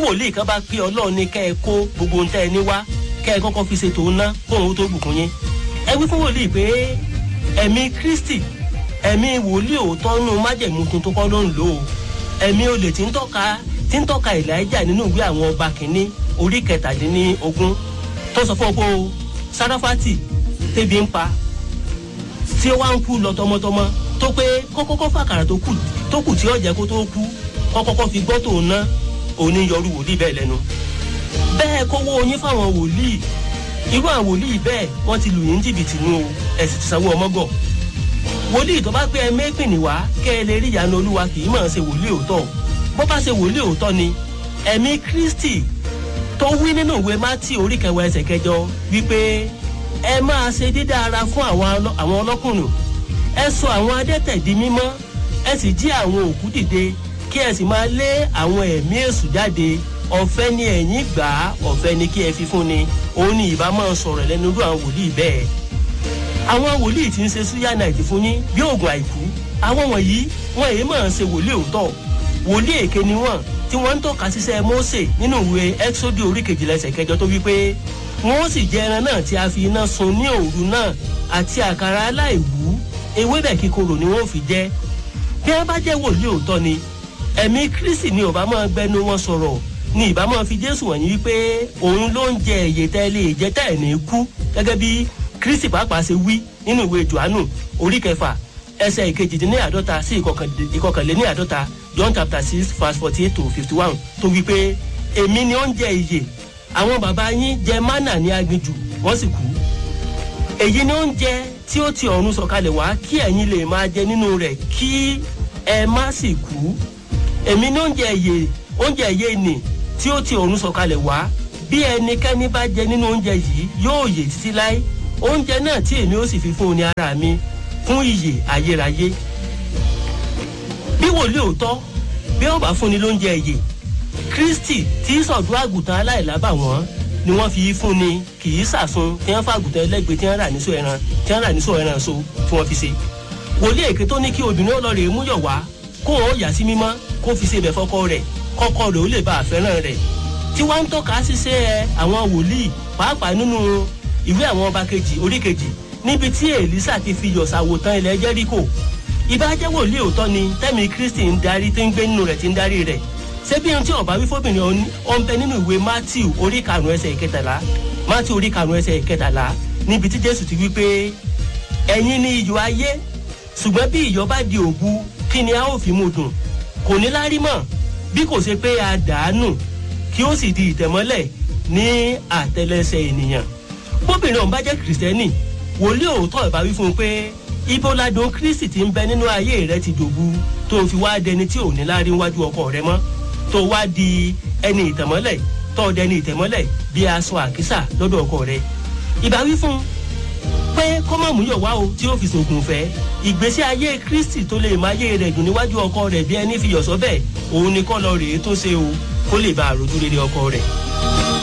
wòlíì kan bá pé ọlọ́run ní kẹ́ ẹ kó gbogbo ohun tẹ́ ẹ ní wá kẹ́ ẹ kọ́kọ́ fi ṣètò ná kóun ó tó bùkún yín ẹ wí fún wòlíì pé ẹ̀mí kristi ẹ̀mí wòlíì òótọ́ nù májẹ̀mú tuntun kọ́ ló ń lò ó ẹ̀mí olè tí ń tọ́ka tí ń tọ́ka elijah nínú ìwé àwọn ọba kìíní orí kẹtàdínlógún tó sọ fún ọ pé o sarafati tẹbi ń pa tí ó wá ń kú lọ tọmọtọmọ tó pé kọ́kọ́kọ́ fàkàrà tó kù tó kù tí ó jẹ́ kó tó kú kọ́kọ́kọ́ fi gbọ́ tòun ná òní yọrù wòlíì bẹ́ẹ̀ lẹ́nu bẹ́ẹ̀ kówó oyin fáwọn wòlíì irú àwọn wòlíì bẹ́ẹ̀ wọ́n ti lù yín jìbìtì nù o ẹ̀ sì ti sanwó ọmọgọ̀ wòlíì tó bá pé ẹ mẹ́pìnì wá kẹ́ ẹ lè rí ìyanu olúwa kì í mọ̀ ṣe wòlíì òótọ́ bó bá ṣe wòlíì òótọ́ ni ẹ̀mí kristi tó wí nínú ìwé mátì orí kẹwàá ẹsẹ̀ kẹjọ wípé ẹ máa ṣe dídá ara fún àwọn ọlọ́kùnrin ẹ sọ àwọn adẹ́tẹ̀ di mímọ́ ẹ sì jí àwọn òkú dìde kí ẹ sì máa lé àwọn ẹ̀mí èṣù jáde ọ̀fẹ́ ni ẹ̀yìn gbà á ọ̀fẹ́ ni kí ẹ fi fún ni òun ni ìbá máa sọ̀rọ̀ lẹ́nu irú àwọn wòlíì bẹ́ẹ̀ àwọn wòlíì tí ń ṣe súyà náìtì fún yín bí oògùn àìkú àwọn wọ̀nyí wọn èyí máa ń ṣe wòlíì òótọ́ wòlíì èké ni wọ́n tí wọ́n ń tọ́ka síṣẹ́ mose nínú ìwé exodus orí kejìlá ẹsẹ̀ kẹjọ tó wí pé wọ́n sì jẹ ẹran náà tí a fi iná sun ní òru náà àti àkàrà aláìwú ewébẹ̀ kíkorò ni wọ́n fi jẹ́ bí wọ́n bá jẹ́ wòlíì òótọ́ ni ẹ̀mí kristi ni ọba máa gbẹnu wọn sọ̀rọ̀ ni ìbá máa fi jésù wọ̀nyí wípé òun ló ń jẹ èyí tẹ́lẹ̀ ìjẹ́ tẹ́ ẹ̀ ní kú gẹ́gẹ́ bí kristi pàápàá ṣe wí nínú ìwé johannu orí kẹfà ẹsẹ̀ ìkejìdínláàdọ́ta sí ìkọkànléníàdọ́ta john chapter six verse forty eight to fifty one tó wí pé èmi ni ó ń jẹ ìyè àwọn bàbá yín jẹ mánà ní aginjù wọ́n sì kú èyí ni oúnjẹ tí ó ti ọ̀run sọ̀kalẹ̀ wá kí ẹ̀yin lè máa jẹ nínú rẹ̀ kí ẹ má sì kú èmi ní oúnjẹ ìyè oúnjẹ ìyè nì tí ó ti ọ̀run sọ̀kalẹ̀ wá bí ẹnikẹ́ni bá jẹ nínú oúnjẹ yìí yóò yè títí láé oúnjẹ náà tí èmi ó sì fi fún ni ara mi fún ìyè ayérayé bí wòlíì òótọ́ bí wọ́n bá fúnni lóúnjẹ ìyè kristi tí sọ̀dún àgùntàn aláìlábà wọ́n ni wọ́n fi fún ni kì í sàsun tí wọ́n fàgùntàn ẹlẹ́gbẹ̀ẹ́ tí wọ́n rà níṣó ẹran tí wọ́n rà níṣó ẹran so tí wọ́n fi ṣe wòlíì èké tó ní kí obìnrin ó lọ rè é múyọ̀ wá kó wọn ó yà sí mímọ́ kó fi ṣe ibẹ̀ fọkọ rẹ̀ kọ́kọ́ rẹ̀ ó lè bá àfẹ́ràn rẹ̀ tí wọ́n ń tọ́ka ṣiṣẹ́ àwọn wòlíì pàápàá nínú ìwé àwọn ọba kejì orí kejì níbi tí èlísà ti fi yọ̀sàwò tán ilẹ̀ jẹ́ríkò ìbájẹ́ wòlíì òótọ́ ni tẹ́mi kristi ń darí tí ń gbé nínú rẹ̀ tí ń darí rẹ̀ ṣé bí ohun tí ọba wí fóbìnrin ọ̀nbẹ nínú ìwé matthew orí karùn-ún ẹsẹ̀ ìkẹtàlá matthew orí karùn-ún ẹsẹ̀ ìkẹtàlá níbi tí jésù ti wí pé ẹ̀yin ni iyọ̀ ayé ṣùgbọ́n bí iyọ̀ bá di òbu kí ni a ó fi mú dùn kò ní lárí mọ̀ bí kò ṣe pé a dàánù kí ó sì di ìtẹ̀mọ́lẹ̀ ní àtẹlẹsẹ̀ ènìyàn bóbìnrin ọ̀hún bá jẹ́ kìrìsìtẹ́nì wòlíì òótọ́ ìbá wí fún un pé ibo ladùn kristi ti ń bẹ nínú ayé rẹ ti dòbu tó fi wá dẹni tí ò ní lárí wájú ọkọ rẹ mọ́ tó wá di ẹni ìtẹ̀mọ́lẹ̀ tó dẹni ìtẹ̀mọ́lẹ̀ bí aṣọ àkísà lọ́dọ̀ ọkọ rẹ ìbá wí fún un pé kó má mú yọ̀ wá o tí ó fi sògùn fẹ́ ìgbésí ayé kristi tó lè máa yé rẹ̀ dùn níwájú ọkọ rẹ̀ bí ẹni fi yọ̀ sọ́bẹ̀ òun ni kọ́ lọ rèé tó ṣe o kó lè bá àròjù rere ọkọ rẹ̀.